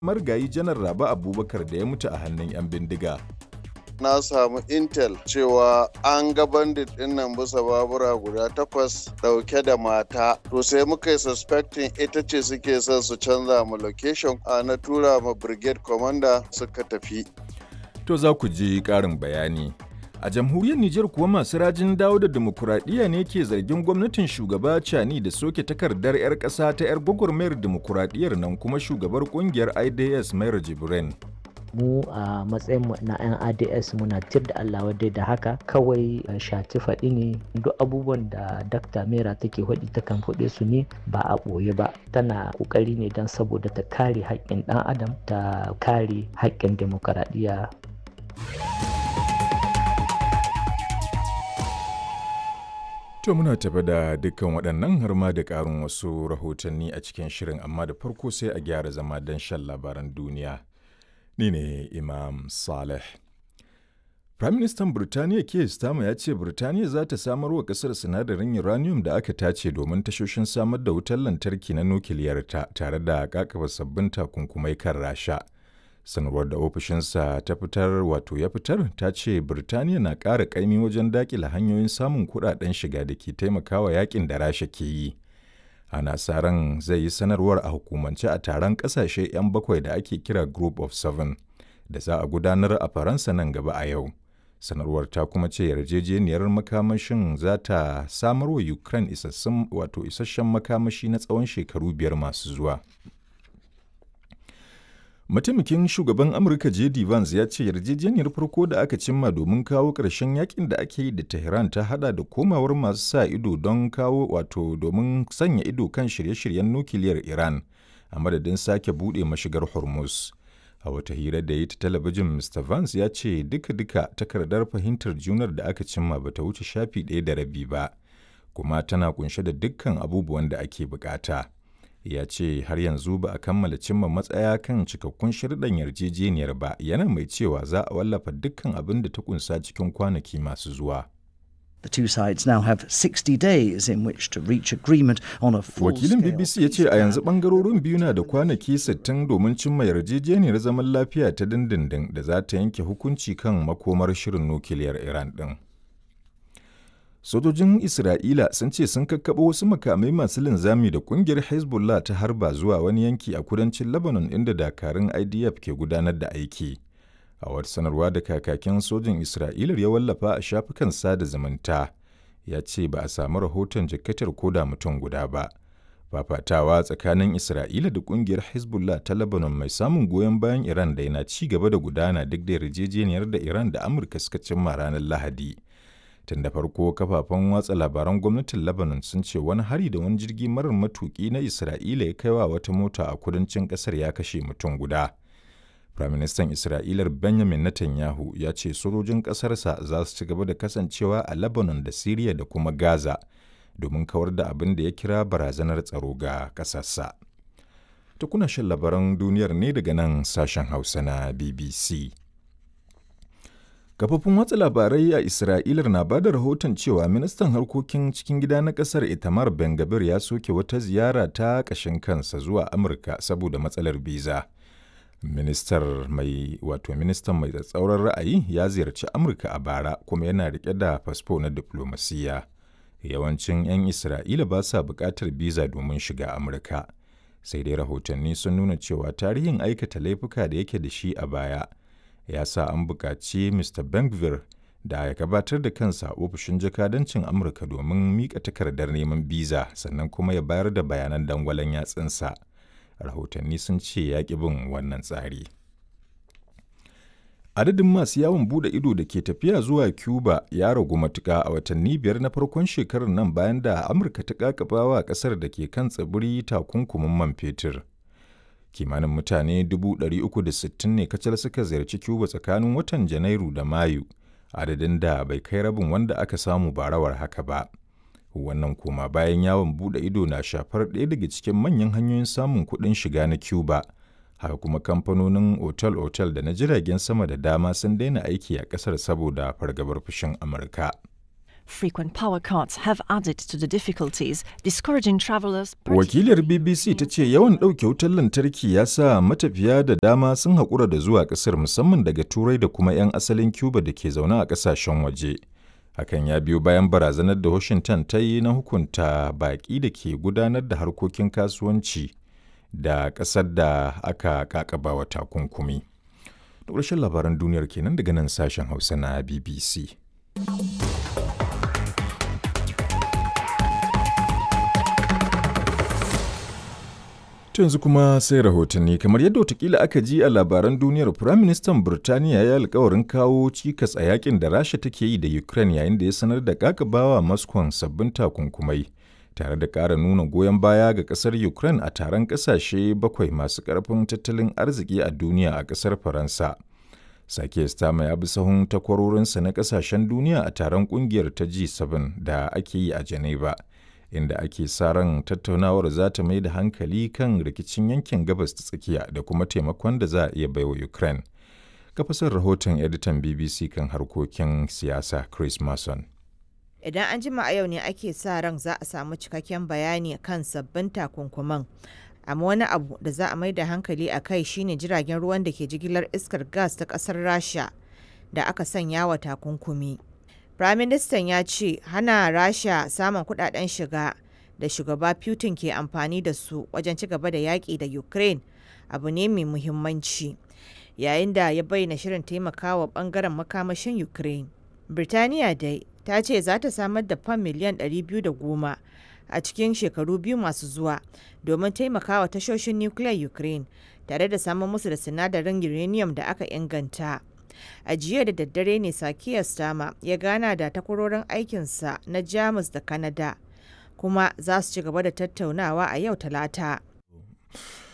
marigayi janar Rabe Abubakar da ya mutu a hannun 'yan bindiga. na samu intel cewa an ga bandit din nan bisa babura guda takwas dauke da mata to sai muka yi suspecting ita ce suke son su canza mu location a na tura ma brigade commander suka tafi To za ku ji ƙarin bayani. A jamhuriyar Nijar kuwa masu rajin dawo da demokuraɗiyya ne ke zargin gwamnatin shugaba Cani da soke takardar 'yar ƙasa ta 'yar gwagwarmayar demokuraɗiyyar nan kuma shugabar ƙungiyar IDS Mayar Jibrin. mu a matsayin mu na 'yan ads muna tir da allah wadai da haka kawai shati faɗi ne duk abubuwan da dakta mera take faɗi takan faɗe su ne ba a ɓoye ba tana ƙoƙari ne don saboda ta kare haƙƙin ɗan adam ta kare haƙƙin demokaradiyya To muna tafi da dukkan waɗannan har ma da ƙarin wasu rahotanni a cikin shirin amma da farko sai a gyara zama don shan labaran duniya. Ni ne Imam Saleh. Firaministan Birtaniya Keir Starmer ya ce Birtaniya za ta samar wa ƙasar sinadarin uranium da aka tace domin tashoshin samar da wutar lantarki na nukiliyarta tare da kakaba sabbin takunkumai kan Rasha. Sanarwar da ofishinsa ta fitar wato ya fitar ta ce Birtaniya na ƙara ƙaimi wajen daƙila hanyoyin samun kuɗaɗen shiga da ke taimakawa yakin da Rasha ke yi. ana sa ran zai yi sanarwar a hukumance a taron kasashe 'yan bakwai da ake kira group of seven da za a gudanar a faransa nan gaba a yau sanarwar ta kuma ce yarjejeniyar makamashin za ta samar wa ukraine isassun wato isasshen makamashi na tsawon shekaru biyar masu zuwa mataimakin shugaban amurka jd vance ya ce yarjejeniyar farko da aka cimma domin kawo ƙarshen yakin da ake yi da tehran ta hada da komawar masu sa ido don kawo wato domin sanya ido kan shirye-shiryen nukiliyar iran a madadin sake buɗe mashigar hormuz a wata hira da ya ta talabijin mr vance ya ce duka-duka takardar fahimtar junar da aka cimma bata wuce shafi ɗaya da rabi ba kuma tana kunshe da dukkan abubuwan da ake bukata. ya ce har yanzu ba a kammala cimma matsaya kan cikakkun shirɗan yarjejeniyar ba yana mai cewa za a wallafa dukkan abin da ta kunsa cikin kwanaki masu zuwa. The two sides now have 60 days in which to reach agreement on a full Wakilin BBC ya ce a yanzu bangarorin biyu na da kwanaki 60 domin cimma yarjejeniyar zaman lafiya ta dindindin da za ta yanke hukunci kan makomar shirin nukiliyar Iran ɗin. Sojojin Isra'ila sun ce sun kakkaɓo wasu makamai masu linzami da ƙungiyar Hezbollah ta harba zuwa wani yanki a kudancin Lebanon inda dakarun IDF ke gudanar da aiki. A wata sanarwa da kakakin sojin Isra'ilar ya wallafa a shafukan sada zumunta, ya ce ba a samu rahoton jikkatar koda mutum guda ba. Fafatawa tsakanin Isra'ila da ƙungiyar Hezbollah ta Lebanon mai samun goyon bayan Iran da yana ci gaba da gudana duk da yarjejeniyar da Iran da Amurka suka cimma ranar Lahadi. tun da farko kafafen watsa labaran gwamnatin lebanon sun ce wani hari da wani jirgi marar matuki na isra'ila ya kaiwa wata mota a kudancin kasar ya kashe mutum guda firaministan isra'ilar benjamin netanyahu ya ce sojojin kasarsa za su ci gaba da kasancewa a lebanon da syria da kuma gaza domin kawar da abin da ya kira barazanar tsaro ga kasarsa ta kuna shan labaran duniyar ne daga nan sashen hausa na bbc Kafofin watsa labarai a Isra'ilar na ba da rahoton cewa ministan harkokin cikin gida na kasar Itamar Ben-Gabir ya soke wata ziyara ta ƙashin kansa zuwa Amurka saboda matsalar biza. Ministar mai wato ministan mai tsatsauran ra'ayi ya ziyarci Amurka a bara kuma yana rike da fasfo na diplomasiya. Yawancin 'yan Isra'ila ba sa buƙatar biza domin shiga Amurka. Sai dai rahotanni sun nuna cewa tarihin aikata laifuka da yake da shi a baya. ya sa an buƙaci Mr. Bengvir da ya gabatar da kansa a ofishin jakadancin Amurka domin miƙa takardar neman biza sannan kuma ya bayar da bayanan dangwalen yatsunsa. Rahotanni sun ce ya ƙi bin wannan tsari. Adadin masu yawon bude ido da ke tafiya zuwa Cuba ya ragu matuƙa a watanni biyar na farkon shekarar nan bayan da Amurka ta ƙaƙabawa ƙasar da ke kan tsibiri takunkumin man fetur. kimanin mutane 360 ne kacal suka ziyarci Cuba tsakanin watan Janairu da Mayu, adadin da bai kai rabin wanda aka samu barawar haka ba. Wannan koma bayan yawon bude ido na shafar ɗaya daga cikin manyan hanyoyin samun kuɗin shiga na Cuba. Haka kuma kamfanonin otal-otal da na jiragen sama da dama sun daina aiki a ƙasar saboda fargabar fushin Amurka. Frequent power cuts have added to the difficulties, discouraging travelers. Wakilar BBC ta ce yawan ɗauke wutar lantarki ya sa matafiya da dama sun haƙura da zuwa ƙasar musamman daga Turai da kuma 'yan asalin Cuba da ke zaune a ƙasashen waje. Hakan ya biyo bayan barazanar da Washington ta yi na hukunta baƙi da ke gudanar da harkokin kasuwanci da ƙasar da aka ƙaƙabawa takunkumi. Da ƙarshen labaran duniyar kenan daga nan sashen Hausa na BBC. yanzu kuma sai rahotanni kamar yadda watakila aka ji a labaran duniyar firaministan birtaniya ya alkawarin kawo cikas a yakin da rasha take yi da ukraine yayin da ya sanar da kakabawa moscow sabbin takunkumai tare da ƙara nuna goyon baya ga ƙasar ukraine a taron ƙasashe bakwai masu ƙarfin tattalin arziki a duniya a ƙasar faransa sake stama ya bi sahun takwarorinsa na ƙasashen duniya a taron ƙungiyar ta g7 da ake yi a geneva inda ake sa ran tattaunawar za ta mai da hankali kan rikicin yankin gabas ta tsakiya da kuma taimakon da za a iya baiwa Ukraine. Kafasar rahoton editan BBC kan harkokin siyasa Chris Mason. Idan an jima a yau ne ake sa ran za a samu cikakken bayani kan sabbin takunkuman. Amma wani abu da za a mai da hankali a kai shine jiragen ruwan da ke jigilar iskar gas ta kasar Rasha da aka sanya wa takunkumi. Firaministan ya ce hana Rasha samun kudaden shiga da shugaba Putin ke amfani da su wajen ci gaba da yaƙi da Ukraine abu ne mai muhimmanci. Yayin da ya bayyana shirin taimakawa bangaren makamashin Ukraine. Birtaniya dai ta ce za ta samar da fam miliyan 210 a cikin shekaru biyu masu zuwa domin taimakawa tashoshin nukiliyar Ukraine tare da samun musu da sinadarin uranium da aka inganta. a jiya da daddare ne sakiya stama ya gana da takwarorin aikinsa na jamus da kanada kuma za su ci gaba da tattaunawa a yau talata